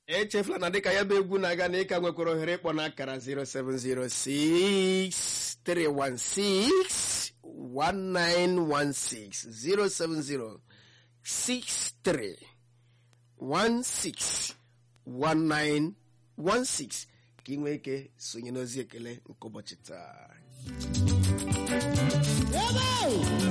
echefula na dịka ya bụ egwu na-aga na ịka nwekwara ohere ịkpọ n'akara 0706316 1916 07063 161916 ka ị nwee ike sonye n'ozi ekele nke ụbọchị taa